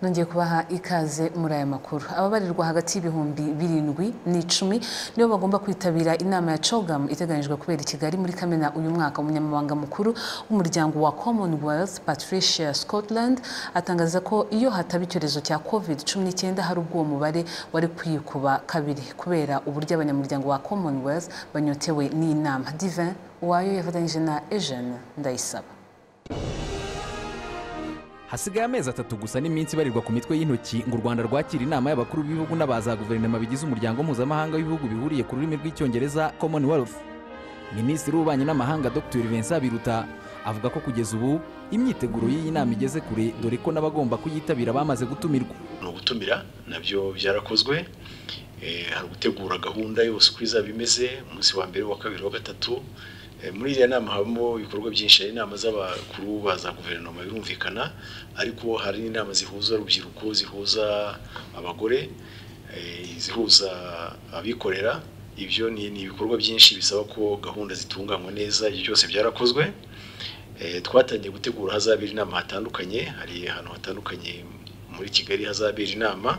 nongeye kubaha ikaze muri aya makuru ababarirwa hagati y'ibihumbi birindwi n'icumi nibo bagomba kwitabira inama ya CHOGM iteganyijwe kubera i Kigali muri Kamena uyu mwaka umunyamabanga mukuru w'umuryango wa Commonwealth Patricia Scotland atangaza ko iyo hataba icyorezo cya COVID-19 hari ubwo uwo mubare wari kwikuba kabiri kubera uburyo abanyamuryango wa Commonwealth banyotewe n'inama Divin Uwayo yafatanyije na Eugene Ndayisaba hasigaye amezi atatu gusa n'iminsi ibarirwa ku mitwe y'intoki ngo u rwanda rwakire inama y'abakuru b'ibihugu na za guverinoma bigize umuryango mpuzamahanga w'ibihugu bihuriye ku rurimi rw'icyongereza commonwealth minisitiri w'ububanyi n'amahanga dr vincent biruta avuga ko kugeza ubu imyiteguro y'iyi nama igeze kure dore ko n'abagomba kuyitabira bamaze gutumirwa ni ugutumira nabyo byarakozwe hari ugutegura gahunda yose uko izaba imeze umunsi wa mbere wa kabiri wa gatatu muri iriya nama habamo ibikorwa byinshi hari inama z'abakuru ba za guverinoma birumvikana ariko hari n'inama zihuza urubyiruko zihuza abagore zihuza abikorera ibyo ni ibikorwa byinshi bisaba ko gahunda zitunganywa neza ibyo byose byarakozwe twatangiye gutegura hazabera inama hatandukanye hari ahantu hatandukanye muri kigali hazabera inama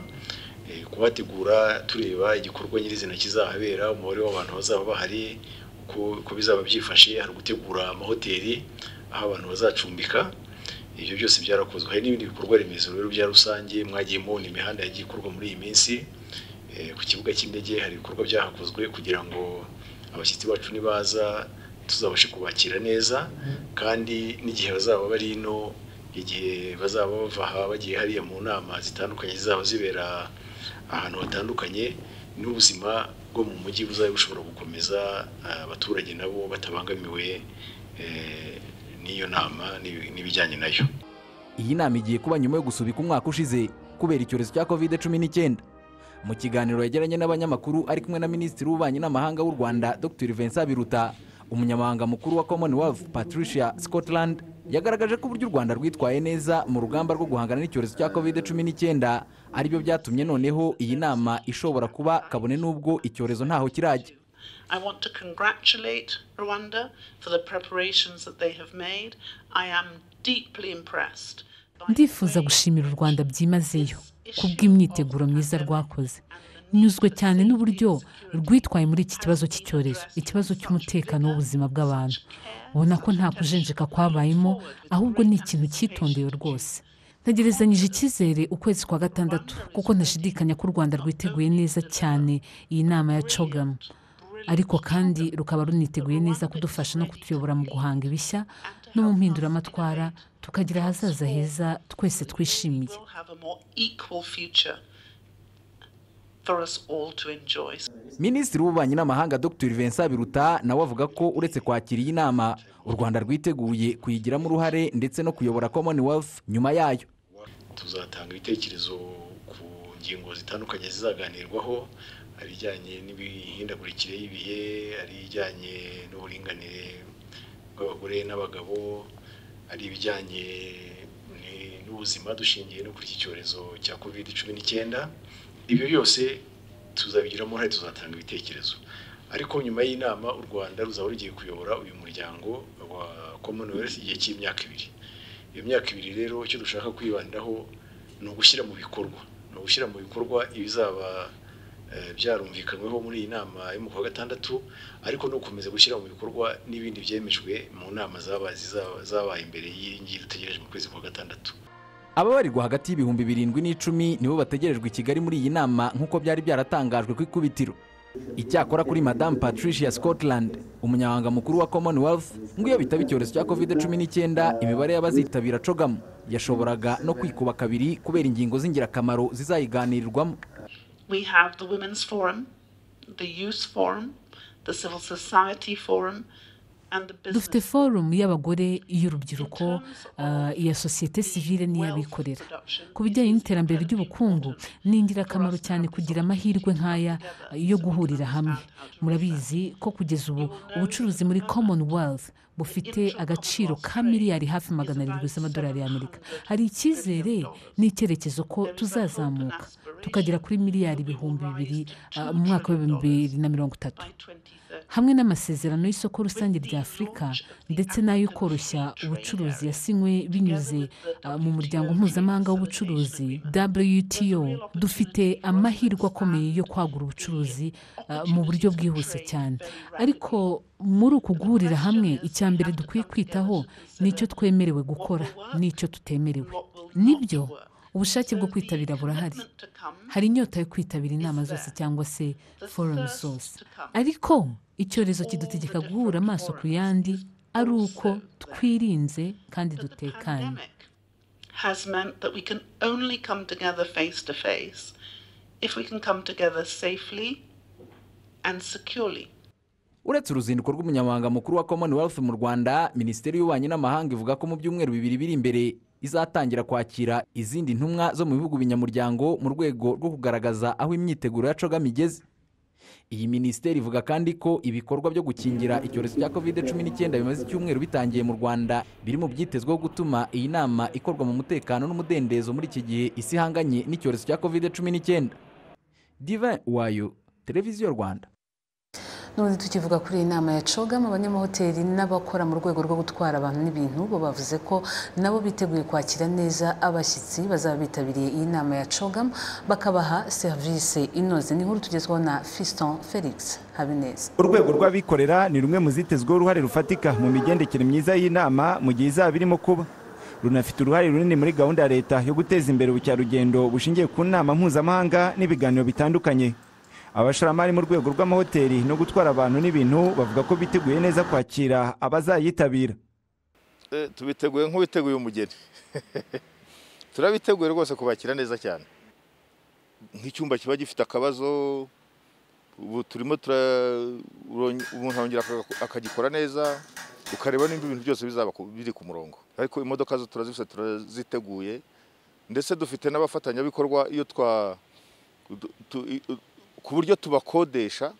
kuhategura tureba igikorwa nyirizina kizahabera umubare w'abantu bazaba bahari uko bizaba byifashe hari gutegura amahoteli aho abantu bazacumbika ibyo byose byarakozwe hari n'ibindi bikorwa remezo rero bya rusange mwagiye mubona imihanda yagiye ikorwa muri iyi minsi ku kibuga cy'indege hari ibikorwa byahakozwe kugira ngo abashyitsi bacu nibaza tuzabashe kubakira neza kandi n'igihe bazaba bari ino igihe bazaba bava aha bagiye hariya mu nama zitandukanye zizaba zibera ahantu hatandukanye n'ubuzima bwo mu mujyi buzaba bushobora gukomeza abaturage nabo batabangamiwe n'iyo nama n'ibijyanye nayo iyi nama igiye kuba nyuma yo gusubika umwaka ushize kubera icyorezo cya covid cumi n'icyenda mu kiganiro yagiranye n'abanyamakuru ari kumwe na minisitiri w'ububanyi n'amahanga w'u rwanda dr vincent biruta umunyamabanga mukuru wa commonwealth patricia scotland yagaragaje ko uburyo u rwanda rwitwaye neza mu rugamba rwo guhangana n'icyorezo cya covid cumi n'icyenda aribyo byatumye noneho iyi nama ishobora kuba kabone n'ubwo icyorezo ntaho kirajya I want to congratulate Rwanda for the preparations that they have made. I am deeply impressed. ndifuza gushimira u rwanda byimazeyo kubw'imyiteguro myiza rwakoze nyuzwe cyane n'uburyo rwitwaye muri iki kibazo cy'icyorezo ikibazo cy'umutekano w'ubuzima bw'abantu ubona ko nta kujenjeka kwabayemo ahubwo ni ikintu cyitondewe rwose ntegerezanyije icyizere ukwezi kwa gatandatu kuko ntashidikanya ko u rwanda rwiteguye neza cyane iyi nama ya cogamu ariko kandi rukaba runiteguye neza kudufasha no kutuyobora mu guhanga ibishya no mu mpinduramatwara tukagira ahazaza heza twese twishimiye minisitiri w'ububanyi n'amahanga dr vincent biruta nawe avuga ko uretse kwakira iyi nama u rwanda rwiteguye kuyigiramo uruhare ndetse no kuyobora commonwealth nyuma yayo tuzatanga ibitekerezo ku ngingo zitandukanye zizaganirwaho hari ijyanye n'imihindagurikire y'ibihe hari ijyanye n'uburinganire bw'abagore n'abagabo hari ibijyanye n'ubuzima dushingiye no kuri iki cyorezo cya covid cumi n'icyenda ibyo byose tuzabigiramo uruhare tuzatanga ibitekerezo ariko nyuma y'inama u rwanda ruzaba rugiye kuyobora uyu muryango wa commonwealth igihe cy'imyaka ibiri iyo myaka ibiri rero icyo dushaka kwibandaho ni ugushyira mu bikorwa ni ugushyira mu bikorwa ibizaba byarumvikanyweho muri iyi nama yo kwa gatandatu ariko no gukomeza gushyira mu bikorwa n'ibindi byemejwe mu nama zabaye imbere y'iyi ngiyi dutegereje mu kwezi kwa gatandatu ababarirwa hagati y'ibihumbi birindwi n'icumi nibo bategerejwe i kigali muri iyi nama nk'uko byari byaratangajwe ku ikubitiro icyakora kuri madamu patricia scotland umunyamabanga mukuru wa commonwealth ngo iyo bitaba icyorezo cya covid cumi n'icyenda imibare y'abazitabira cogamu yashoboraga no kwikuba kabiri kubera ingingo z'ingirakamaro zizayiganirirwamo we have the women's forum the youth forum the civil society forum dufite forumu y'abagore y'urubyiruko iya sosiyete sivile n'iy'abikorera ku bijyanye n'iterambere ry'ubukungu ni ingirakamaro cyane kugira amahirwe nk'aya yo guhurira hamwe murabizi ko kugeza ubu ubucuruzi muri commonwealth bufite agaciro ka miliyari hafi magana arindwi z'amadolari y'amerika hari icyizere n'icyerekezo ko tuzazamuka tukagera kuri miliyari ibihumbi bibiri ah, mu mwaka w'ibihumbi bibiri na mirongo itatu hamwe n'amasezerano y'isoko rusange rya afurika ndetse n'ayo koroshya ubucuruzi yasinywe binyuze ah, mu muryango mpuzamahanga w'ubucuruzi wto dufite amahirwe akomeye yo kwagura ubucuruzi ah, mu buryo bwihuse cyane ariko muri uku guhurira hamwe icya mbere dukwiye kwitaho ni icyo twemerewe gukora n'icyo tutemerewe nibyo ubushake bwo kwitabira burahari hari inyota yo kwitabira inama zose cyangwa se forumu zose ariko icyorezo kidutegeka guhura amaso ku yandi ari uko twirinze kandi dutekanye has meant that we can only come together face to face if we can come together safely and securely. uretse uruzinduko rw'umunyamabanga mukuru wa commonwealth mu rwanda minisiteri y'ububanyi n'amahanga ivuga ko mu byumweru bibiri biri imbere izatangira kwakira izindi ntumwa zo mu bihugu binyamuryango mu rwego rwo kugaragaza aho imyiteguro ya cogam igeze iyi minisiteri ivuga kandi ko ibikorwa byo gukingira icyorezo cya covid cumi n'icyenda bimaze icyumweru bitangiye mu rwanda biri mu byitezweho gutuma iyi nama ikorwa mu mutekano n'umudendezo muri iki gihe isi ihanganye n'icyorezo cya covid cumi n'icyenda divin wayo televiziyo rwanda n'ubundi tukivuga kuri iyi nama ya cogam abanyamahoteli n'abakora mu rwego rwo gutwara abantu n'ibintu bo bavuze ko nabo biteguye kwakira neza abashyitsi bazaba bitabiriye iyi nama ya cogam bakabaha serivisi inoze ni inkuru tugezwaho na fiston felix habineza urwego rw'abikorera ni rumwe mu zitezweho uruhare rufatika mu migendekere myiza y'inama mu gihe izaba irimo kuba runafite uruhare runini muri gahunda ya leta yo guteza imbere ubukerarugendo bushingiye ku nama mpuzamahanga n'ibiganiro bitandukanye abashoramari mu rwego rw'amahoteli no gutwara abantu n'ibintu bavuga ko biteguye neza kwakira abazayitabira Eh, tubiteguye nk'ubiteguye umugeni turabiteguye rwose kubakira neza cyane nk'icyumba kiba gifite akabazo ubu turimo tura- uron- umuntu arongera aka- akagikora neza ukareba nimba ibintu byose bizaba ku- biri ku murongo ariko imodoka zo turazifite turaziteguye ndetse dufite n'abafatanyabikorwa iyo twa du- tu- i- u- ku buryo tubakodesha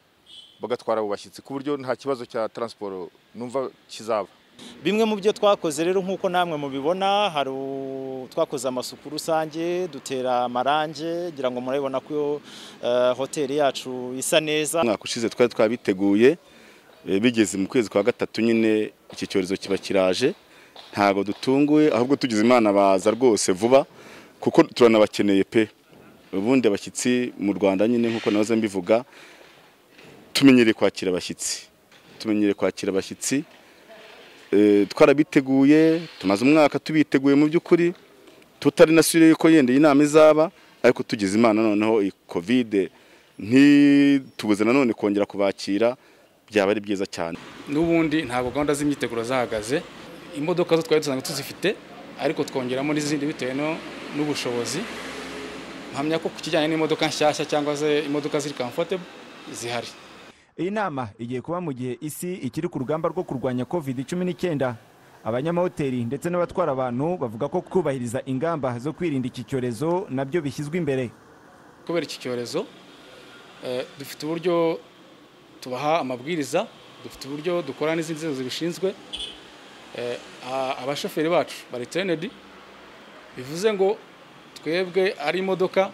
bagatwara abo bashyitsi ku buryo nta kibazo cya taransiporo numva kizaba bimwe mu byo twakoze rero nk'uko namwe mubibona hari u- twakoze amasuku rusange dutera amarange ngira ngo murabibona ko eh, hoteli yacu isa neza umwaka ushize twari twabiteguye eh, bigeze mu kwezi kwa gatatu nyine iki cyorezo kiba kiraje ntabwo dutunguye ahubwo tugize imana baza rwose vuba kuko turanabakeneye pe ubundi abashyitsi mu rwanda nyine nk'uko nahoze mbivuga tumenyereye kwakira abashyitsi tumenyereye kwakira abashyitsi Eh, twarabiteguye tumaze umwaka tubiteguye mu by'ukuri tutari na sure yuko yenda iyi nama izaba ariko tugize imana noneho iyi kovide ntitubuze nanone kongera kubakira byaba ari byiza cyane n'ubundi ntabwo gahunda z'imyiteguro zahagaze imodoka zo twari dusanga tuzifite ariko twongeramo n'izindi bitewe no- n'ubushobozi mpamya ko ku kijyanye n'imodoka nshyashya cyangwa se imodoka ziri comfortable zihari iyi nama igiye kuba mu gihe isi ikiri ku rugamba rwo kurwanya covid cumi n'icyenda abanyamahoteli ndetse n'abatwara abantu bavuga ko kubahiriza ingamba zo kwirinda iki cyorezo nabyo bishyizwe imbere kubera iki cyorezo eh, dufite uburyo tubaha amabwiriza dufite uburyo dukora n'izindi nzego zibishinzwe Eh, a- abashoferi bacu bari trenedi bivuze ngo twebwe ari imodoka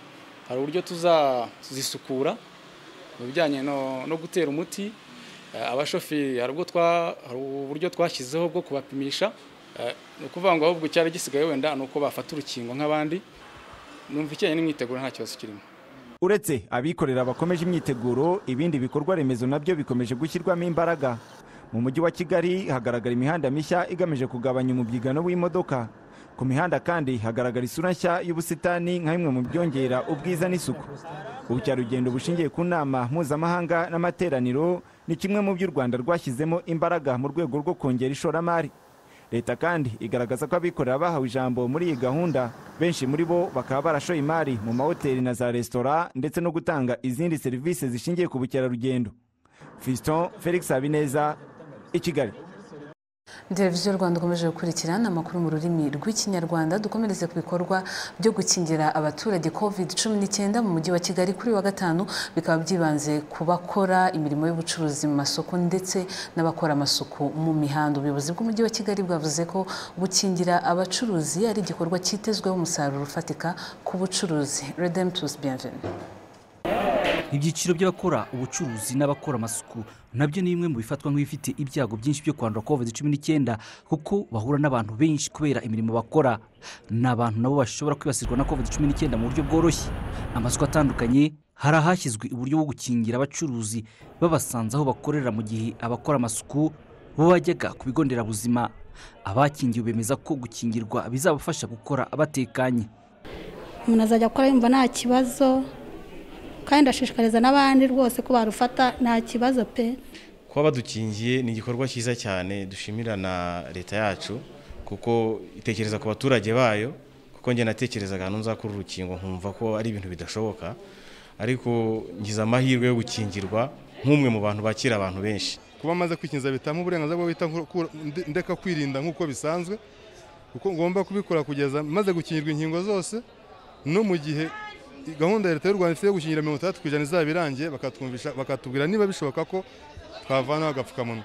hari uburyo tuzazisukura mu bijyanye no, no gutera umuti Eh, abashoferi hari ubwo twa- hari uburyo twashyizeho bwo kubapimisha Eh, ni ukuvuga ngo ahubwo icyari gisigaye wenda ni uko bafata urukingo nk'abandi numva icyenyine n'imyiteguro nta kibazo kirimo uretse abikorera bakomeje imyiteguro ibindi bikorwa remezo nabyo bikomeje gushyirwamo imbaraga mu mujyi wa kigali hagaragara imihanda mishya igamije kugabanya umubyigano w'imodoka ku mihanda kandi hagaragara isura nshya y'ubusitani nka bimwe mu byongera ubwiza n'isuku ubukerarugendo bushingiye ku nama mpuzamahanga n'amateraniro ni kimwe mu byo u rwanda rwashyizemo imbaraga mu rwego rwo kongera ishoramari leta kandi igaragaza ko abikorera bahawe ijambo muri iyi gahunda benshi muri bo bakaba barashoye imari mu mahoteli na za resitora ndetse no gutanga izindi serivisi zishingiye ku bukerarugendo fiston felix habineza i kigali televiziyo rwanda ukomeje gukurikirana amakuru mu rurimi rw'ikinyarwanda dukomereze ku bikorwa byo gukingira abaturage covid cumi n'icyenda mu mujyi wa kigali kuri wa gatanu bikaba byibanze ku bakora imirimo y'ubucuruzi mu masoko ndetse n'abakora amasuku mu mihanda ubuyobozi bw'umujyi wa kigali bwavuze ko gukingira abacuruzi ari igikorwa cyitezweho umusaruro ufatika ku bucuruzi redemptus bienvenue ibyiciro by'abakora ubucuruzi n'abakora amasuku nabyo ni bimwe mu bifatwa nk'ibifite ibyago byinshi byo kwandura covid cumi n'icyenda kuko bahura n'abantu benshi kubera imirimo bakora ni abantu nabo bashobora kwibasirwa na covid cumi n'icyenda mu buryo bworoshye amazu atandukanye hari ahashyizwe uburyo bwo gukingira abacuruzi babasanze aho bakorera mu gihe abakora amasuku bo bajyaga ku bigo nderabuzima abakingiwe bemeza ko gukingirwa bizabafasha gukora batekanye umuntu azajya akora yumva nta kibazo kandi ndashishikariza n'abandi rwose ko barufata nta kibazo pe kuba badukingiye ni igikorwa cyiza cyane dushimira na leta yacu kuko itekereza ku baturage bayo kuko njye natekerezaga hano nzakura urukingo nkumva ko ari ibintu bidashoboka ariko ngize amahirwe yo gukingirwa nk'umwe mu bantu bakira abantu benshi kuba amaze kwikingiza bitamo uburenganzira bwo bita ndeka kwirinda nk'uko bisanzwe kuko ngomba kubikora kugeza maze gukingirwa inkingo zose no mu gihe gahunda ya leta y'u rwanda ifite yo gukingira mirongo itandatu ku ijana izaba irangiye bakatwumvisha bakatubwira niba bishoboka ko twavanaho agapfukamunwa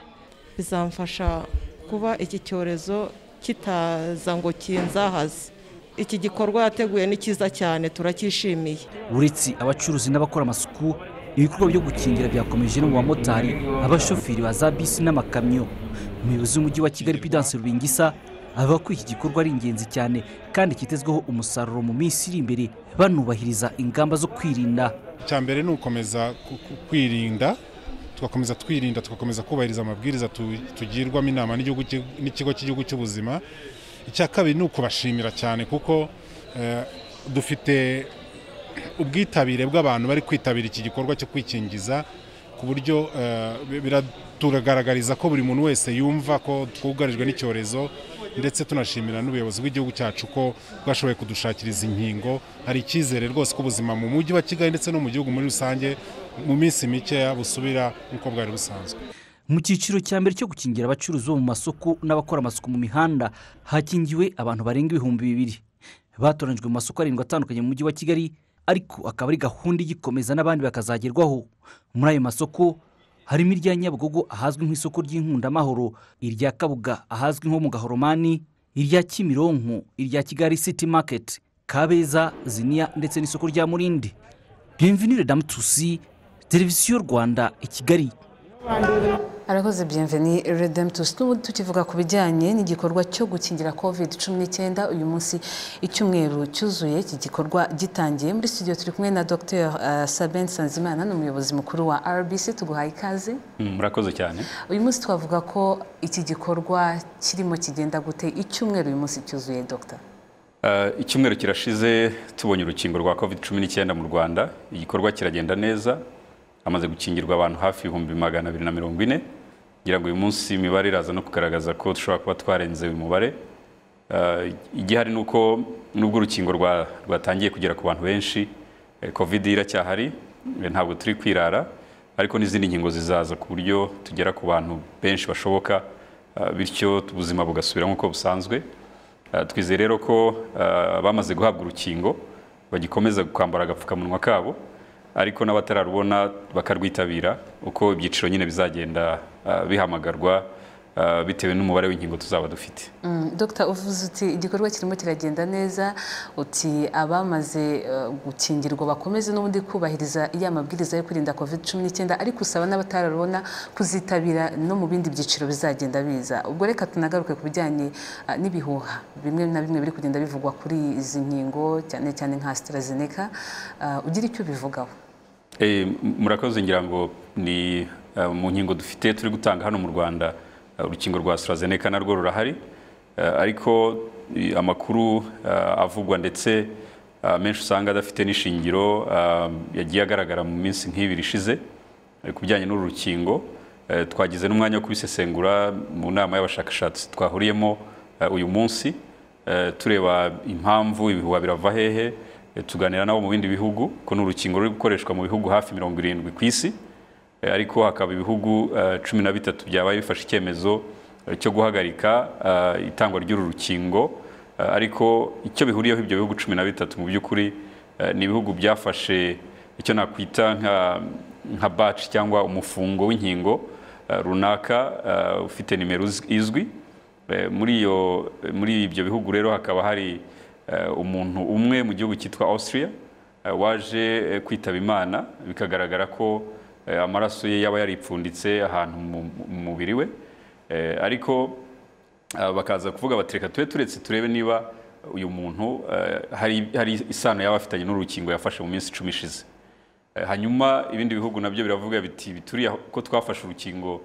bizamfasha kuba iki cyorezo kitaza ngo kinzahaze iki gikorwa yateguye ni cyiza cyane turacyishimiye uretse abacuruzi n'abakora amasuku ibikorwa byo gukingira byakomeje no mu bamotari abashoferi ba za bisi n'amakamyo umuyobozi w'umujyi wa kigali pidanse rubingisa avuga ko iki gikorwa ari ingenzi cyane kandi kitezweho umusaruro mu minsi iri imbere banubahiriza ingamba zo kwirinda icya mbere ni ugukomeza kwirinda tugakomeza twirinda tugakomeza kubahiriza amabwiriza tugirwamo inama n'ikigo cy'igihugu cy'ubuzima icya kabiri ni ukubashimira cyane kuko dufite ubwitabire bw'abantu bari kwitabira iki gikorwa cyo kwikingiza ku buryo turagaragariza ko buri muntu wese yumva ko twugarijwe n'icyorezo ndetse tunashimira n'ubuyobozi bw'igihugu cyacu ko bwashoboye kudushakiriza inkingo hari icyizere rwose ko ubuzima mu mujyi wa kigali ndetse no mu gihugu muri rusange mu minsi mikeya busubira nk'uko bwari busanzwe mu cyiciro cya mbere cyo gukingira abacuruzi bo mu masoko n'abakora amasuku mu mihanda hakingiwe abantu barenga ibihumbi bibiri batoranyijwe mu masoko arindwi atandukanye mu mujyi wa kigali ariko akaba ari gahunda igikomeza n'abandi bakazagerwaho muri ayo masoko harimo irya nyabugogo ahazwi nk'isoko ry'inkundamahoro irya kabuga ahazwi nko mu gahoromani irya kimironko irya kigali city market kabeza ziniya ndetse n'isoko rya murindi bienvenue damutusi televiziyo rwanda i kigali arakoze bienvenue redemptus n'ubundi tukivuga ku bijyanye n'igikorwa cyo gukingira covid cumi n'icyenda uyu munsi icyumweru cyuzuye iki gikorwa gitangiye muri studio turi kumwe na dr saben sanzimana ni umuyobozi mukuru wa rbc tuguhaye ikaze murakoze cyane uyu munsi twavuga ko iki gikorwa kirimo kigenda gute icyumweru uyu munsi cyuzuye dr icyumweru kirashize tubonye urukingo rwa covid cumi n'icyenda mu rwanda igikorwa kiragenda neza hamaze gukingirwa abantu hafi ibihumbi magana abiri na mirongo ine kugira ngo uyu munsi imibare iraza no kugaragaza ko dushobora kuba twarenze uyu mubare igihari ni uko nubwo urukingo rwatangiye kugera ku bantu benshi covid iracyahari ntabwo turi kwirara ariko n'izindi nkingo zizaza ku buryo tugera ku bantu benshi bashoboka bityo ubuzima bugasubira nk'uko busanzwe twizeye rero ko bamaze guhabwa urukingo bagikomeza kwambara agapfukamunwa kabo ariko n'abatararubona bakarwitabira uko ibyiciro nyine bizagenda bihamagarwa bitewe n'umubare w'inkingo tuzaba dufite dogita uvuze uti igikorwa kirimo kiragenda neza uti abamaze gukingirwa bakomeze n'ubundi kubahiriza ya mabwiriza yo kwirinda covid cumi n'icyenda ariko usaba n'abatararubona kuzitabira no mu bindi byiciro bizagenda biza ubwo reka tunagaruke ku bijyanye n'ibihuha bimwe na bimwe biri kugenda bivugwa kuri izi nkingo cyane cyane nka sitarazineka ugira icyo ubivugaho murakoze ngira ngo ni mu nkingo dufite turi gutanga hano mu rwanda urukingo rwa AstraZeneca narwo rurahari ariko amakuru avugwa ndetse menshi usanga adafite n'ishingiro yagiye agaragara mu minsi nk'ibiri ishize ku bijyanye n'uru rukingo twagize n'umwanya wo kubisesengura mu nama y'abashakashatsi twahuriyemo uyu munsi tureba impamvu ibihuha birava hehe tuganira nabo mu bindi bihugu ko ni urukingo ruri gukoreshwa mu bihugu hafi mirongo irindwi ku isi ariko hakaba ibihugu cumi na bitatu byabaye bifashe icyemezo eh, cyo guhagarika eh, itangwa ry'uru rukingo Eh, ariko icyo bihuriyeho ibyo bihugu cumi na bitatu mu by'ukuri eh, ni ibihugu byafashe icyo nakwita nka nka batch cyangwa umufungo w'inkingo eh, runaka eh, ufite nimero iz- izwi Eh, muri iyo muri ibyo bihugu rero hakaba hari eh, umuntu umwe mu gihugu cyitwa Austria eh, waje eh, kwitaba Imana bikagaragara ko eh, amaraso ye yaba yaripfunditse ahantu mu mu mubiri we Eh, ariko Ah, bakaza kuvuga bati reka tube turetse turebe niba uyu muntu eh, hari hari isano yaba afitanye n'urukingo yafashe mu minsi icumi ishize Eh, hanyuma ibindi bihugu nabyo biravuga biti bituriya ko twafashe urukingo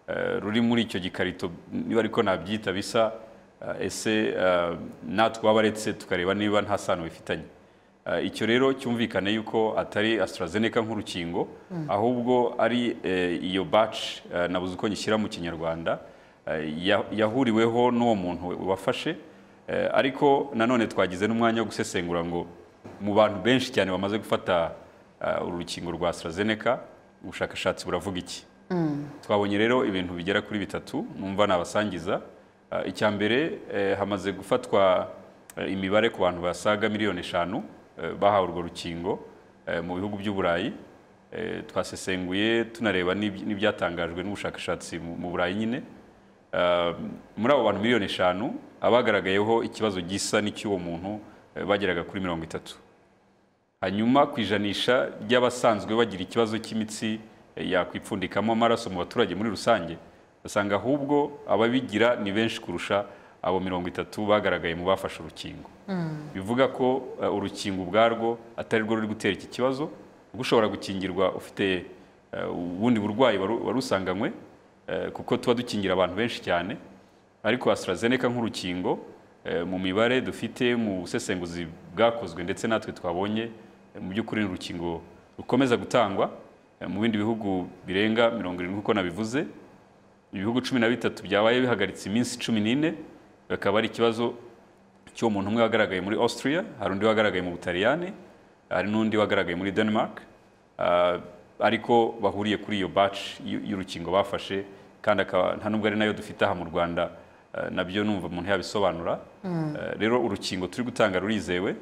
eh, ruri muri icyo gikarito niba ariko nabyita bisa eh, ese eh, natwe wabaretse tukareba niba nta sano bifitanye Eh, icyo rero cyumvikane yuko atari AstraZeneca nk'urukingo Mm. ahubwo ari eh, iyo batch eh, nabuze uko nyishyira mu kinyarwanda eh, ya- yahuriweho n'uwo muntu wafashe eh, ariko nanone twagize n'umwanya wo gusesengura ngo mu bantu benshi cyane bamaze gufata eh, uru rukingo rwa AstraZeneca ubushakashatsi buravuga iki Mm. twabonye rero ibintu bigera kuri bitatu numva nabasangiza Eh, icya mbere eh, hamaze gufatwa eh, imibare ku bantu basaga miliyoni eshanu eh, bahawe urwo rukingo eh, mu bihugu by'uburayi Eh, twasesenguye tunareba n'ibyi- n'ibyatangajwe n'ubushakashatsi mu mu burayi nyine Eh, muri abo bantu miliyoni eshanu abagaragayeho ikibazo gisa n'icy'uwo muntu eh, bageraga kuri mirongo itatu hanyuma ku ijanisha ry'abasanzwe bagira ikibazo cy'imitsi eh, yakwipfundikamo amaraso mu baturage muri rusange basanga ahubwo ababigira ni benshi kurusha abo mirongo itatu bagaragaye mu bafashe urukingo Mm. bivuga ko eh, urukingo ubwarwo atari rwo ruri gutera iki kibazo kuko ushobora gukingirwa ufite eh, ubundi burwayi waru- warusanganywe eh, kuko tuba dukingira abantu benshi cyane ariko AstraZeneca nk'urukingo eh, mu mibare dufite mu busesenguzi bwakozwe ndetse natwe twabonye eh, mu by'ukuri ni urukingo rukomeza gutangwa eh, mu bindi bihugu birenga mirongo irindwi uko nabivuze ibihugu cumi na bitatu byabaye bihagaritse iminsi cumi n'ine bakaba ari ikibazo cy'uwo muntu umwe wagaragaye muri Austria hari undi wagaragaye mu Butaliyani hari n'undi wagaragaye muri Denmark Ah, ariko bahuriye kuri iyo batch y'u- y'urukingo bafashe kandi akaba nta nubwo ari nayo dufite aha mu Rwanda ah, nabyo numva umuntu yabisobanura Mm. Eh, rero urukingo turi gutanga rurizewe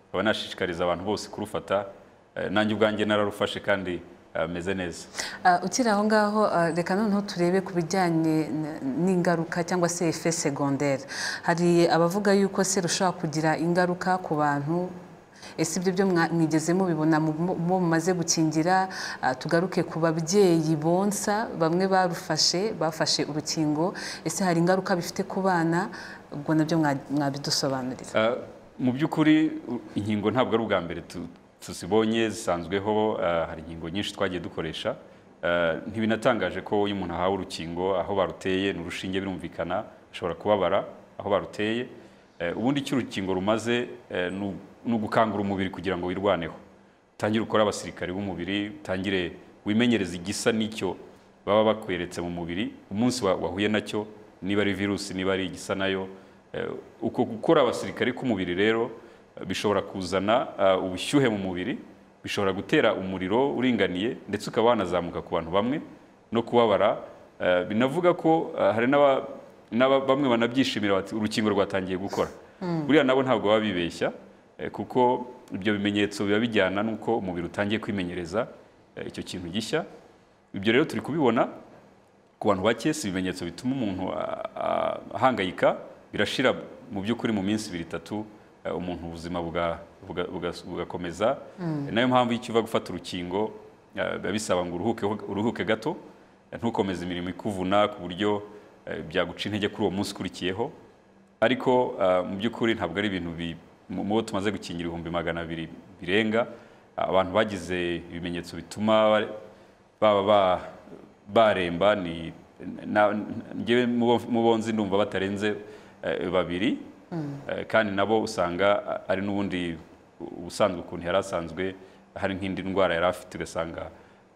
nkaba nashishikariza abantu bose kurufata Eh, nanjye ubwanjye nararufashe kandi ah, meze neza Ah, ukiri aho ngaho ah, reka noneho turebe ku bijyanye n- n'ingaruka cyangwa se efe segondere hari abavuga yuko se rushobora kugira ingaruka ku bantu ese ibyo byo mwa- mwigeze mubibona mu- mu- mu mumaze gukingira Ah, tugaruke ku babyeyi bonsa bamwe barufashe bafashe urukingo ese hari ingaruka bifite ku bana ubwo nabyo mwa- mwabidusobanurira Ah, mu by'ukuri u- inkingo ntabwo ari ubwa mbere tu- tuzibonye zisanzweho ah, hari inkingo nyinshi twagiye dukoresha Ah, ntibinatangaje ko iyo umuntu ahawe urukingo aho baruteye ni urushinge birumvikana ashobora kubabara aho baruteye Eh, ubundi icyo urukingo rumaze eh, ni u- ni ugukangura umubiri kugira ngo wirwaneho utangire ukore abasirikari b'umubiri utangire wimenyereze igisa n'icyo baba bakweretse mu mubiri umunsi wa- wahuye nacyo niba ari virusi niba ari igisa nayo Eh, uko gukora abasirikari k'umubiri rero eh, bishobora kuzana eh, ubushyuhe mu mubiri bishobora gutera umuriro uringaniye ndetse ukaba wanazamuka ku bantu bamwe no kubabara Eh, binavuga ko eh, hari n'aba- n'aba- bamwe banabyishimira bati urukingo rwatangiye gukora Mm. buriya nabo ntabwo baba bibeshya eh, kuko ibyo bimenyetso biba bijyana n'uko umubiri utangiye kwimenyereza eh, icyo kintu gishya ibyo rero turi kubibona ku bantu bake si ibimenyetso bituma umuntu a- a- ahangayika birashira mu by'ukuri mu minsi ibiri itatu eh, umuntu ubuzima buga- buga- buga- bugakomeza Mm. Eh, nayo mpamvu iyo ukiva gufata urukingo eh, biba bisaba ngo uruhuke uruhuke gato eh, ntukomeze imirimo ikuvuna ku buryo eh, byaguca intege kuri uwo munsi ukurikiyeho ariko ah, mu by'ukuri ntabwo ari ibintu bi- mu mu bo tumaze gukingira ibihumbi magana abiri birenga abantu bagize ibimenyetso bituma ba- baba ba- baremba ni na- njyewe mu bo- mu bo nzi ndumva batarenze eh, babiri Mm. Eh, kandi nabo usanga a- ari n'ubundi ubusanzwe ukuntu yari asanzwe hari nk'indi ndwara yari afite ugasanga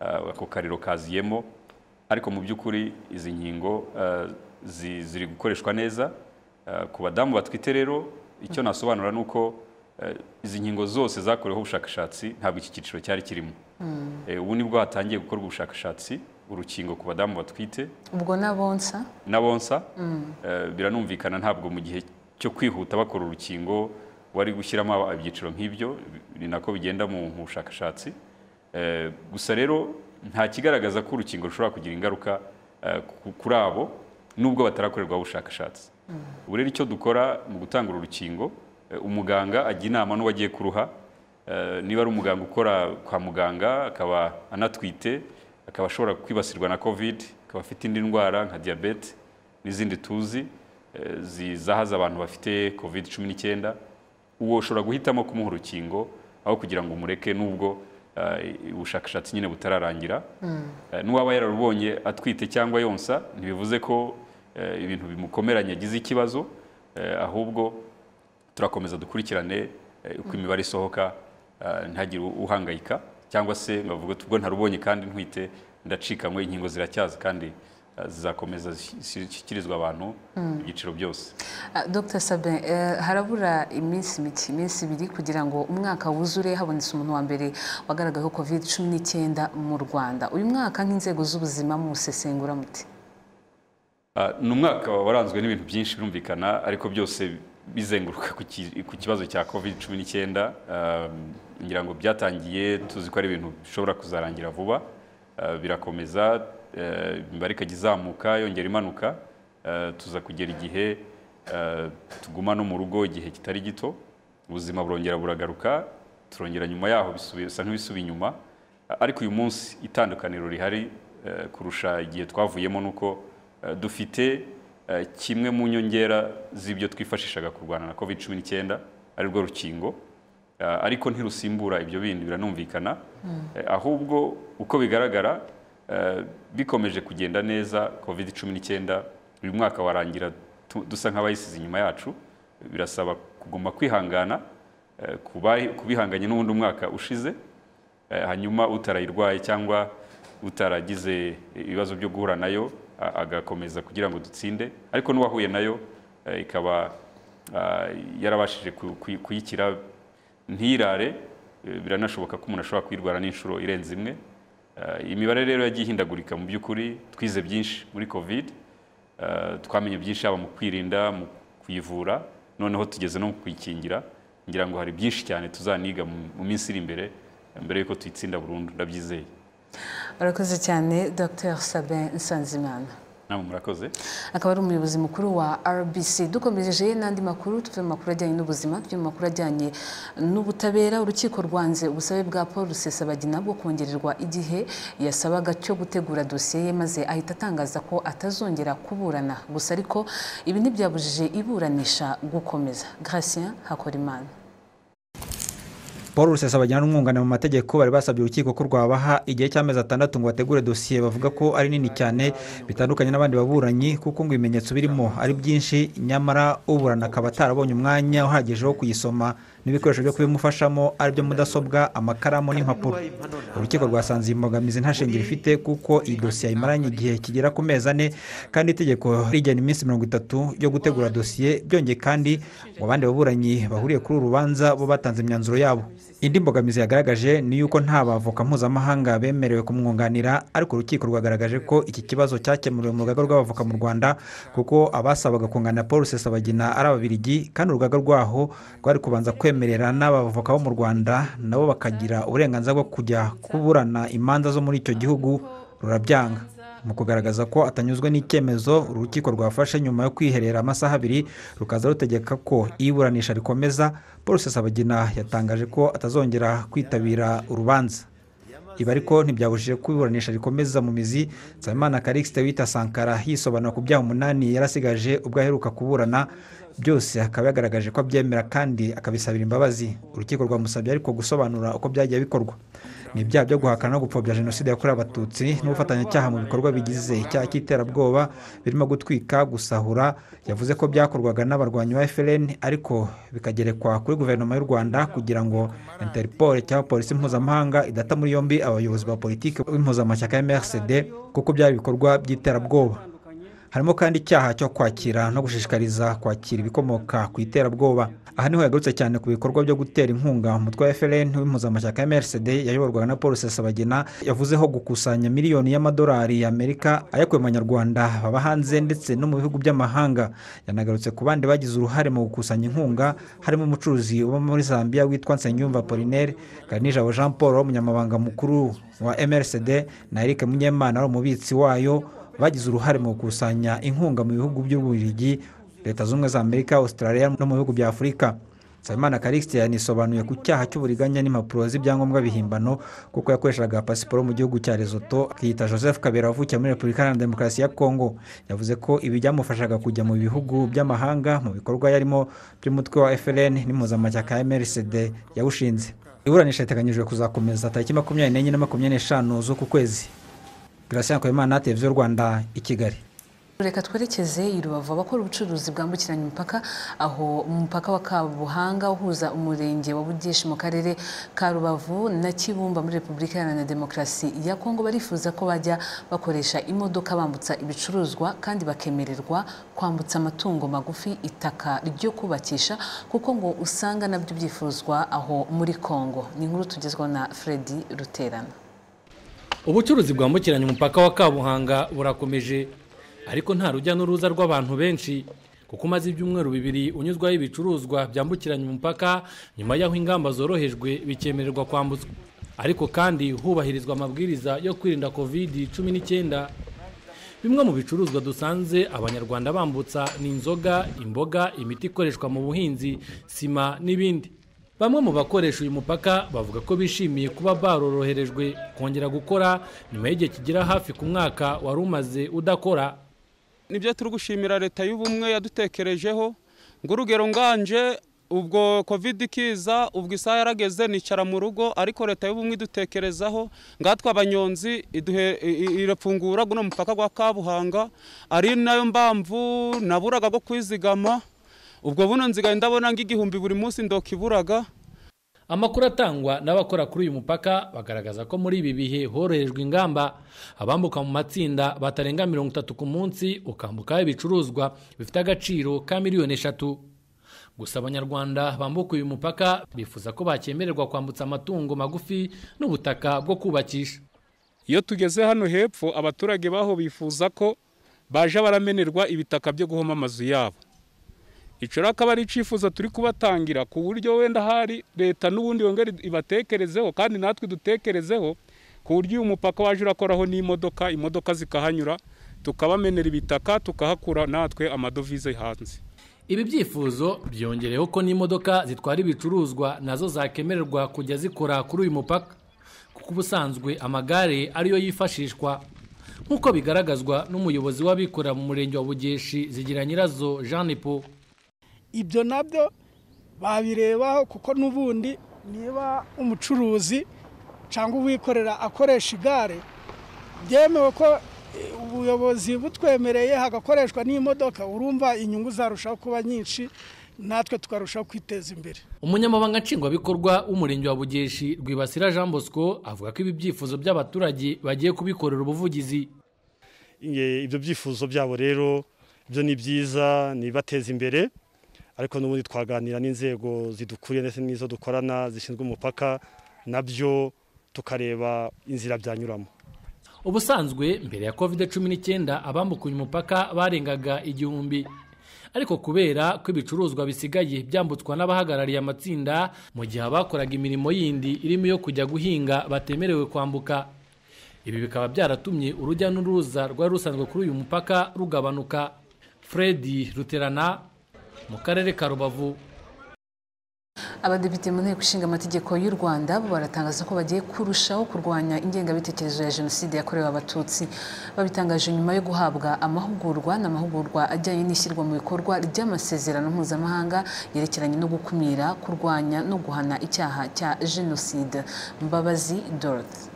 ah, ako kariro kaziyemo ariko mu by'ukuri izi nkingo ah, zi- ziri gukoreshwa neza Ah, ku badamu batwite rero icyo nasobanura ni uko eh, izi nkingo zose zakoreweho ubushakashatsi ntabwo iki cyiciro cyari kirimo Mm. Eh, ubu nibwo hatangiye gukorwa ubushakashatsi urukingo ku badamu batwite ubwo n'abonsa n'abonsa Mm. Eh, biranumvikana ntabwo mu gihe cyo kwihuta bakora urukingo wari gushyiramo ibyiciro nk'ibyo ni nako bigenda mu mu bushakashatsi Eh, gusa rero nta kigaragaza ko urukingo rushobora kugira ingaruka eh, ku- kuri abo nubwo batarakorerwaho ubushakashatsi ubu rero icyo dukora mu gutanga uru rukingo eh, umuganga ajya inama n'uwagiye kuruha Eh, niba ari umuganga ukora kwa muganga akaba anatwite akaba ashobora kwibasirwa na covid akaba afite indi ndwara nka diyabete n'izindi tuzi eh, zi- zahaza abantu bafite covid cumi n'icyenda uwo ushobora guhitamo kumuha urukingo aho kugira ngo umureke nubwo eh, ubushakashatsi nyine butararangira Mm. Eh, n'uwaba yararubonye atwite cyangwa yonsa ntibivuze ko eh, ibintu bimukomeranye agize ikibazo eh, ahubwo turakomeza dukurikirane eh, uko imibare isohoka eh, ntihagire uhangayika cyangwa se bavuga ubwo ntarubonye kandi ntwite ndacikanywe inkingo ziracyaza kandi eh, zizakomeza zishyikirizwa abantu Mm. mu byiciro byose Ah, Dr Sabin eh, harabura iminsi mike iminsi ibiri kugira ngo umwaka wuzure habonetse umuntu wa mbere wagaragayeho covid cumi n'icyenda mu rwanda uyu mwaka nk'inzego z'ubuzima musesengura muti Ah, ni umwaka waranzwe n'ibintu byinshi birumvikana ariko byose bizenguruka ku ki- ku kibazo cya covid cumi n'icyenda ngira ngo byatangiye tuzi ko ari ibintu bishobora kuzarangira vuba Ah, birakomeza eh, imibare ikajya izamuka yongera imanuka Eh, tuza kugera igihe eh, tuguma no mu rugo igihe kitari gito ubuzima burongera buragaruka turongera nyuma yaho bisubi- bisa nk'ibisuba inyuma ariko uyu munsi itandukaniro rihari eh, kurusha igihe twavuyemo ni uko eh, dufite eh, kimwe mu nyongera z'ibyo twifashishaga kurwana na covid cumi n'icyenda ari rwo rukingo Eh, ariko ntirusimbura ibyo bindi biranumvikana Mm. Eh, ahubwo uko bigaragara eh, bikomeje kugenda neza covid cumi n'icyenda uyu mwaka warangira tu- dusa nk'abayisize inyuma yacu birasaba kuguma kwihangana eh, ku bari- ku bihanganye n'ubundi umwaka ushize Eh, hanyuma utarayirwaye cyangwa utaragize ibibazo byo guhura nayo a- agakomeza kugira ngo dutsinde ariko n'uwahuye nayo eh, ikaba ah, yarabashije ku- kuyi- kuyikira ntirare eh, biranashoboka ko umuntu ashobora kuyirwara n'inshuro irenze imwe Eh, imibare rero yagiye ihindagurika mu by'ukuri twize byinshi muri covid Eh, twamenye byinshi haba mu kwirinda mu kuyivura noneho tugeze no mu kuyikingira ngira ngo hari byinshi cyane tuzaniga mu mu minsi iri imbere eh, mbere y'uko tuyitsinda burundu ndabyizeye barakoze cyane dr Sabin nsanzimana namwe murakoze akaba ari umuyobozi mukuru wa rbc dukomeje n'andi makuru tuve mu makuru ajyanye n'ubuzima tujye mu makuru ajyanye n'ubutabera urukiko rwanze ubusabe bwa paul rusesabagina bwo kongererwa igihe yasabaga cyo gutegura dosiye ye maze ahita atangaza ko atazongera kuburana gusa ariko ibi ntibyabujije iburanisha gukomeza gratien hakorimana paul rusesabagina n'umwunganira mu mategeko bari basabye urukiko ko rwabaha igihe cy'amezi atandatu ngo bategure dosiye bavuga ko ari nini cyane bitandukanye n'abandi baburanyi kuko ngo ibimenyetso birimo ari byinshi nyamara uburana akaba atarabonye umwanya uhagije wo kuyisoma n'ibikoresho byo kubimufashamo aribyo mudasobwa amakaramu n'impapuro urukiko rwasanze iyi mbogamizi nta shingiro ifite kuko iyi dosiye ayimaranye igihe kigera ku mezi ane kandi itegeko rigena iminsi mirongo itatu yo gutegura dosiye byongeye kandi ngo abandi baburanyi bahuriye kuri uru rubanza bo batanze imyanzuro yabo indi mbogamizi yagaragaje ni yuko nta bavoka mpuzamahanga bemerewe kumwunganira ariko urukiko rwagaragaje ko iki kibazo cyakemuriwe mu rugaga rw'abavoka mu rwanda kuko abasabaga kunganira paul rusesabagina ari ababiligi kandi urugaga rwaho rwari kubanza kwemerera n'abavoka bo mu rwanda nabo bakagira uburenganzira bwo kujya kuburana imanza zo muri icyo gihugu rurabyanga mu kugaragaza ko atanyuzwe n'icyemezo uru rukiko rwafashe nyuma yo kwiherera amasaha abiri rukaza rutegeka ko iburanisha rikomeza paul rusesabagina yatangaje ko atazongera kwitabira urubanza ibi ariko ntibyabujije ko iburanisha rikomeza mu mizi nsabimana karikisite wita sankara yisobanura ku byaha umunani yarasigaje ubwo aheruka kuburana byose akaba yagaragaje ko abyemera kandi akabisabira imbabazi urukiko rwamusabye ariko gusobanura uko byagiye bikorwa ni ibyaha byo guhakana no gupfobya jenoside yakorewe abatutsi n'ubufatanyacyaha mu bikorwa bigize icyaha cy'iterabwoba birimo gutwika gusahura yavuze ko byakorwaga n'abarwanyi ba FLN ariko bikagerekwa kuri guverinoma y'u Rwanda kugira ngo Interpol cyangwa polisi mpuzamahanga idata muri yombi abayobozi ba politiki b'impuzamashyaka ya MRCD kuko byari ibikorwa by'iterabwoba harimo kandi icyaha cyo kwakira no gushishikariza kwakira ibikomoka ku iterabwoba aha niho yagarutse cyane ku bikorwa byo gutera inkunga umutwe wa FLN w'impuzamashyaka ya MRCD yayoborwaga na Paul Rusesabagina yavuzeho gukusanya miliyoni y'amadolari y'Amerika ayakuye mu banyarwanda baba hanze ndetse no mu bihugu by'amahanga yanagarutse ku bandi bagize uruhare mu gukusanya inkunga harimo umucuruzi uba muri Zambia witwa Nsengiyumva Apollinaire Kanijabo Jean Paul umunyamabanga mukuru wa MRCD na Eric Munyemana wari umubitsi wayo bagize uruhare mu gukusanya inkunga mu bihugu by'ububiligi leta z'ubumwe za amerika australia no mu bihugu bya afurika nsabimana karikisi yanisobanuye ku cyaha cy'uburiganya n'impapuro z'ibyangombwa bihimbano kuko yakoreshaga pasiporo mu gihugu cya rezoto akiyita joseph kabera wavukiye muri repubulika iharanira demokarasi ya kongo yavuze ko ibi byamufashaga kujya mu bihugu by'amahanga mu bikorwa yarimo by'umutwe wa frn n'impuzamashyaka ya mrcd yawushinze iburanisha riteganyijwe kuzakomeza tariki makumyabiri n'enye na makumyabiri n'eshanu z'uku kwezi Gracian Kwemana televiziyo Rwanda i Kigali reka twerekeze i rubavu abakora ubucuruzi bwambukiranya imipaka aho umupaka wa kabuhanga uhuza umurenge wa bugeshi mu karere ka rubavu na kibumba muri repubulika iharanira demokarasi ya kongo barifuza ko bajya bakoresha imodoka bambutsa ibicuruzwa kandi bakemererwa kwambutsa amatungo magufi itaka ryo kubakisha kuko ngo usanga nabyo byifuzwa aho muri kongo ni inkuru tugezwaho na fredi ruterana ubucuruzi bwambukiranya umupaka wa kabuhanga burakomeje ariko nta rujya n'uruza rw'abantu benshi kuko umaze ibyumweru bibiri unyuzwaho ibicuruzwa byambukiranya umupaka nyuma y'aho ingamba zorohejwe bikemererwa kwambutswa ariko kandi hubahirizwa amabwiriza yo kwirinda kovidi cumi n'icyenda bimwe mu bicuruzwa dusanze abanyarwanda bambutsa ni inzoga imboga imiti ikoreshwa mu buhinzi sima n'ibindi bamwe mu bakoresha uyu mupaka bavuga ko bishimiye kuba baroroherejwe kongera gukora nyuma y'igihe kigera hafi ku mwaka wari umaze udakora nibyo turi gushimira leta y'ubumwe yadutekerejeho ngo urugero nganje ubwo covid ikiza ubwo isaha yarageze nicara mu rugo ariko leta y'ubumwe idutekerezaho ngatwe abanyonzi irafungura guno mupaka gwa kabuhanga ari nayo mpamvu naburaga go kwizigama ubwo buno nzigaye ndabona ng'igihumbi buri munsi ndokiburaga amakuru atangwa n'abakora kuri uyu mupaka bagaragaza ko muri ibi bihe horohejwe ingamba abambuka mu matsinda batarenga mirongo itatu ku munsi ukambukaho ibicuruzwa bifite agaciro ka miliyoni eshatu gusa abanyarwanda bambuka uyu mupaka bifuza ko bakemererwa kwambutsa amatungo magufi n'ubutaka bwo kubakisha iyo tugeze hano hepfo abaturage baho bifuza ko baje baramenerwa ibitaka byo guhoma amazu yabo icyo akaba ari icyifuzo turi kubatangira ku buryo wenda hari leta n'ubundi yongera ibatekerezeho kandi natwe dutekerezeho ku buryo uyu mupaka waje urakoraho n'imodoka imodoka zikahanyura tukabamenera ibitaka tukahakura natwe amadovize hanze ibi byifuzo byongereho ko n'imodoka zitwara ibicuruzwa nazo zakemererwa kujya zikora kuri uyu mupaka kuko ubusanzwe amagare ariyo yifashishwa nk'uko bigaragazwa n'umuyobozi w'abikorera mu murenge wa bugeshi zigira nyirazo jean paul ibyo nabyo babirebaho kuko n'ubundi niba umucuruzi cyangwa uwikorera akoresha igare byemewe ko ubuyobozi butwemereye hagakoreshwa n'imodoka urumva inyungu zarushaho kuba nyinshi natwe tukarushaho kwiteza imbere umunyamabanga nshingwabikorwa w'umurenge wa bugeshi rwibasira jean bosco avuga ko ibi byifuzo by'abaturage bagiye kubikorera ubuvugizi ibyo byifuzo byabo rero ibyo ni byiza nibateza imbere ariko n'ubundi twaganira n'inzego zidukuriye ndetse n'izo dukorana zishinzwe umupaka nabyo tukareba inzira byanyuramo ubusanzwe mbere ya covid cumi n'icyenda abambuka uyu mupaka barengaga igihumbi ariko kubera ko ibicuruzwa bisigaye byambutswa n'abahagarariye amatsinda mu gihe abakoraga imirimo yindi irimo iyo kujya guhinga batemerewe kwambuka ibi bikaba byaratumye urujya n'uruza rwari rusanzwe kuri uyu mupaka rugabanuka fredi ruterana mu karere ka rubavu abadepite mu nteko ishinga amategeko y'u rwanda bo baratangaza ko bagiye kurushaho kurwanya ingengabitekerezo ya jenoside yakorewe abatutsi babitangaje nyuma yo guhabwa amahugurwa n'amahugurwa ajyanye n'ishyirwa mu bikorwa ry'amasezerano mpuzamahanga yerekeranye no gukumira kurwanya no guhana icyaha cya jenoside mbabazi dorothy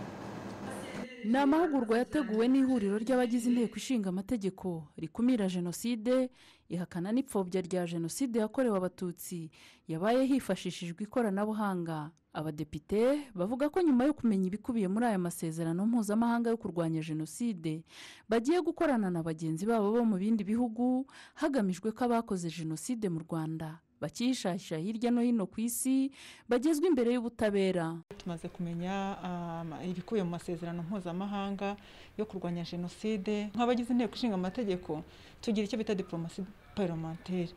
ni amahugurwa yateguwe n'ihuriro ry'abagize inteko ishinga amategeko rikumira jenoside ihakana n'ipfobya rya jenoside yakorewe abatutsi yabaye hifashishijwe ikoranabuhanga abadepite bavuga ko nyuma yo kumenya ibikubiye muri aya masezerano mpuzamahanga yo kurwanya jenoside bagiye gukorana na bagenzi babo bo mu bindi bihugu hagamijwe ko abakoze jenoside mu rwanda bakishasha hirya no hino ku isi bagezwa imbere y'ubutabera tumaze kumenya um, ibikubiye mu masezerano mpuzamahanga yo kurwanya jenoside nk'abagize inteko ishinga amategeko tugira icyo bita diporomasi paromanteri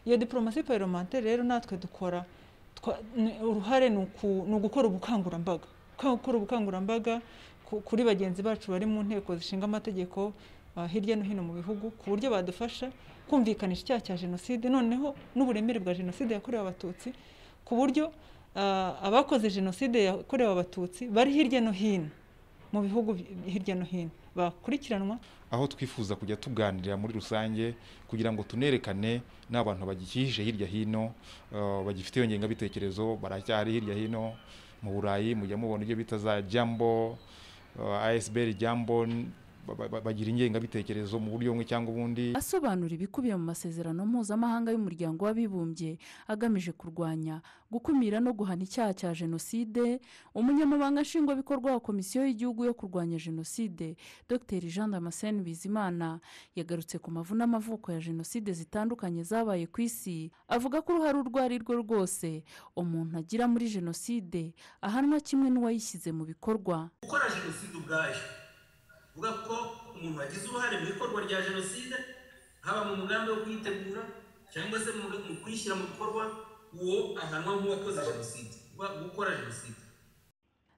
iyo diporomasi paromanteri rero natwe dukora twa- ni- uruhare ni uku- ni ugukora ubukangurambaga gukora ubukangurambaga ku- kuri bagenzi bacu bari mu nteko zishinga amategeko ah, hirya no hino mu bihugu ku buryo badufasha kumvikanisha icyaha cya jenoside noneho n'uburemere bwa jenoside yakorewe abatutsi ku buryo ah, abakoze jenoside yakorewe abatutsi bari hirya no hino mu bihugu hirya no hino bakurikiranwa aho twifuza kujya tuganirira muri rusange kugira ngo tunerekane n'abantu bagikije hirya hino eh, bagifite iyo ngengabitekerezo baracyari hirya hino mu burayi mujya mubona ibyo bita za jambo eh, asbl jambo n- ba- ba- ba- bagira ingengabitekerezo mu buryo bumwe cyangwa ubundi asobanura ibikubiye mu masezerano mpuzamahanga y'umuryango w'abibumbye agamije kurwanya gukumira no guhana icyaha cya jenoside umunyamabanga nshingwabikorwa wa komisiyo y'igihugu yo kurwanya jenoside dr jean damascene bizimana yagarutse ku mavu n'amavuko ya jenoside zitandukanye zabaye ku isi avuga ko uruhare urwo ari rwo rwose umuntu agira muri jenoside ahanwa kimwe n'uwayishyize mu bikorwa gukora jenoside ubwayo uvuga ko umuntu wagize uruhare mu ikorwa rya jenoside haba mu mugambi wo kuyitegura cyangwa se mu mu kuyishyira mu bikorwa uwo ahanwa nk'uwakoze jenoside uba gukora jenoside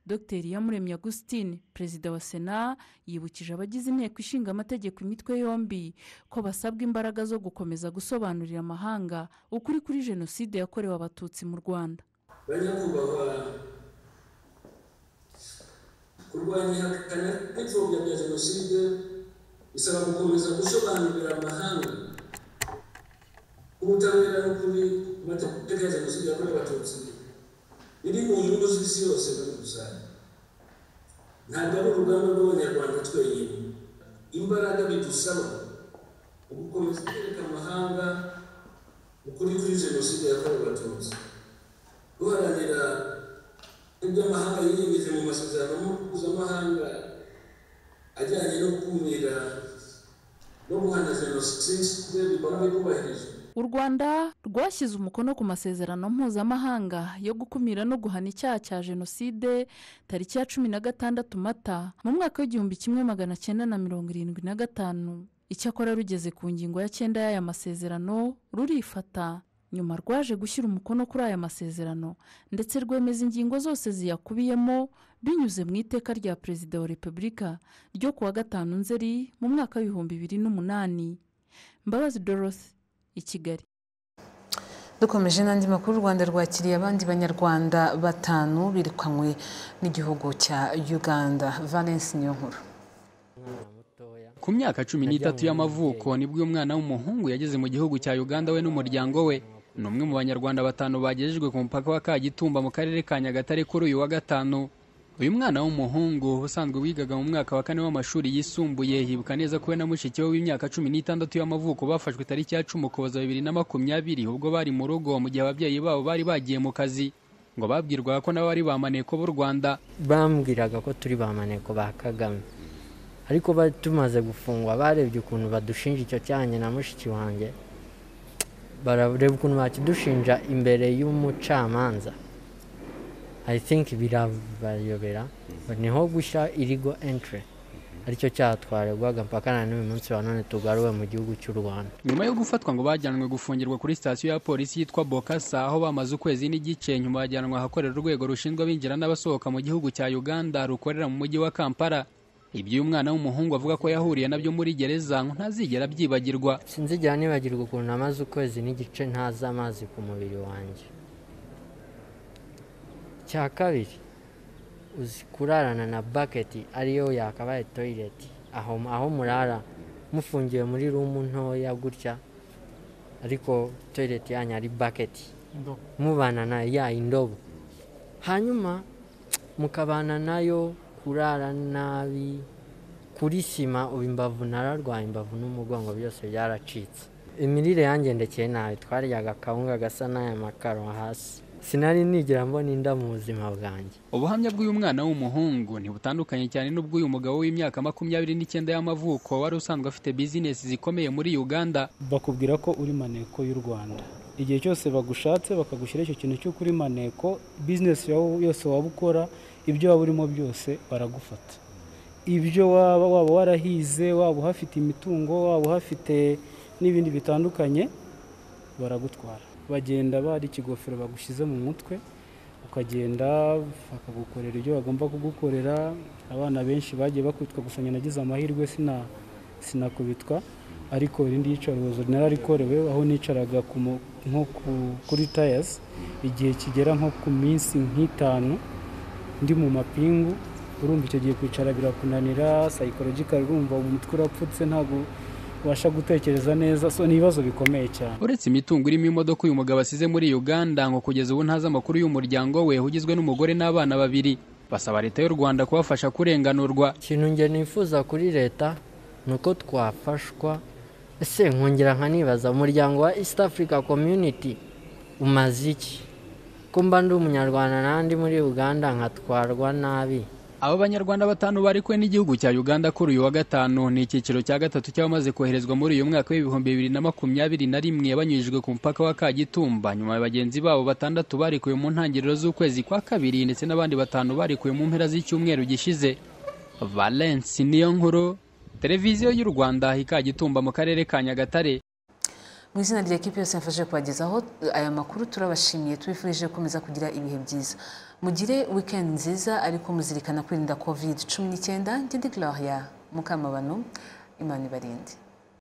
dr iyamuremye augustine perezida wa sena yibukije abagize inteko ishinga amategeko imitwe yombi ko basabwa imbaraga zo gukomeza gusobanurira amahanga ukuri kuri jenoside yakorewe abatutsi mu rwanda banyakubahwa kurwanya ihakana n'ipfobya rya jenoside bisaba gukomeza gusobanurira amahanga ubutabera n'ukuri ku mateka ya jenoside yakorewe abatutsi biri mu nyungu z'isi yose muri rusange ntabwo ari urugamba rw'abanyarwanda twenyine imbaraga bidusaba ugukomeza kwereka amahanga ukuri kuri jenoside yakorewe abatutsi duharanira ibyo amahanga yiyemeza mu masezerano mpuzamahanga ajyanye no gukumira no guhana jenoside bigomba kubahirizwa u rwanda rwashyize umukono ku masezerano mpuzamahanga yo gukumira no guhana icyaha cya jenoside tariki ya cumi na gatandatu mata mu mwaka w'igihumbi kimwe magana cyenda na mirongo irindwi na gatanu icyakora rugeze ku ngingo ya cyenda y'aya masezerano rurifata nyuma rwaje gushyira umukono kuri aya masezerano ndetse rwemeza ingingo zose ziyakubiyemo binyuze mu iteka rya perezida wa repubulika ryo kuwa gatanu nzeri mu mwaka w'ibihumbi bibiri n'umunani mbabazi dorothy i kigali dukomeje n'andi makuru u rwanda rwakiriye abandi banyarwanda batanu birukanywe n'igihugu cya uganda valence niyo nkuru ku myaka cumi n'itatu y'amavuko nibwo uyu mwana w'umuhungu yageze mu gihugu cya uganda we n'umuryango we ni umwe mu banyarwanda batanu bagejejwe ku mupaka wa kagitumba mu karere ka nyagatare kuri uyu wa gatanu uyu mwana w'umuhungu usanzwe wigaga mu mwaka wa kane w'amashuri yisumbuye yibuka neza ko we na mushiki we w'imyaka cumi n'itandatu y'amavuko bafashwe tariki ya cumi ukuboza bibiri na makumyabiri ubwo bari mu rugo mu gihe ababyeyi babo bari bagiye mu kazi ngo babwirwaga ko nabo bari bamaneko b'u rwanda bambwiraga ko turi ba maneko ba kagame ariko bari tumaze gufungwa barebye ukuntu badushinja icyo cyanjye na mushiki wanjye barareba ukuntu bakidushinja imbere y'umucamanza i think birabayobera niho gushya irigo entry aricyo cyaha twaregwaga mpaka na n'uyu munsi wa none tugaruwe mu gihugu cy'u rwanda nyuma yo gufatwa ngo bajyanwe gufungirwa kuri sitasiyo ya polisi yitwa bokasa aho bamaze ukwezi n'igice nyuma bajyanwa ahakorera urwego rushinzwe abinjira n'abasohoka mu gihugu cya uganda rukorera mu mujyi wa kampala ibyo uyu mwana w'umuhungu avuga ko yahuriye nabyo muri gereza ngo ntazigera abyibagirwa sinzigera nibagirwa ukuntu amaze ukwezi n'igice ntaza amazi ku mubiri wanjye cya kabiri uzi kurarana na baketi ariyo yakabaye toyileti aho aho murara mufungiwe muri rumu ntoya gutya ariko toyileti yanyu ari baketi Indobo. mubana na ya indobo hanyuma mukabana nayo kurara nabi kuri sima ubu imbavu nararwaye imbavu n'umugongo byose byaracitse imirire yangendekeye nabi twaryaga akawunga gasa n'aya makaro hasi sinari nigera mbona inda mu buzima bwanjye ubuhamya bw'uyu mwana w'umuhungu ntibutandukanye cyane n'ubw'uyu mugabo w'imyaka makumyabiri n'icyenda y'amavuko wari usanzwe afite bizinesi zikomeye muri uganda bakubwira ko uri maneko y'u rwanda igihe cyose bagushatse bakagushyiraho icyo kintu cy'uko uri maneko bizinesi yawe yose waba ukora ibyo waba urimo byose baragufata ibyo waba waba warahize waba uhafite imitungo waba uhafite n'ibindi bitandukanye baragutwara bagenda bari ikigofero bagushyize mu mutwe ukagenda bakagukorera ibyo bagomba kugukorera abana benshi bagiye bakubitwa gusa nagize amahirwe sina sinakubitwa ariko irindi yicarubozo nararikorewe aho nicaraga nko kuri tayazi igihe kigera nko ku minsi nk'itanu ndi mu mapingu urumva icyo gihe kwicara birakunanira sayikorogikari urumva umutwe urapfutse ntabwo ubasha gutekereza neza so ni ibibazo bikomeye cyane uretse imitungo irimo imodoka uyu mugabo asize muri uganda ngo kugeza ubu ntazi amakuru y'umuryango we ugizwe n'umugore n'abana babiri basaba leta y'u rwanda kubafasha kurenganurwa ikintu njye nifuza kuri leta ni uko twafashwa ese nkongera nkanibaza umuryango wa east africa community umaze iki ko mba ndi umunyarwanda n'andi muri uganda nkatwarwa nabi abo banyarwanda batanu barekuwe n'igihugu cya uganda kuri uyu wa gatanu ni icyiciro cya gatatu cy'abamaze koherezwa muri uyu mwaka w'ibihumbi bibiri na makumyabiri na rimwe banyujijwe ku mupaka wa kagitumba nyuma ya bagenzi babo batandatu barekuwe mu ntangiriro z'ukwezi kwa kabiri ndetse n'abandi batanu barekuwe mu mpera z'icyumweru gishize valence niyo nkuru televiziyo y'u rwanda ikagitumba mu karere ka nyagatare mu izina rya kipe yose yafashe kubagezaho aya makuru turabashimiye tubifurije gukomeza kugira ibihe byiza mugire wikendi nziza ariko muzirikana kwirinda covid cumi n'icyenda ngende claudia mukamabano imana ibarinde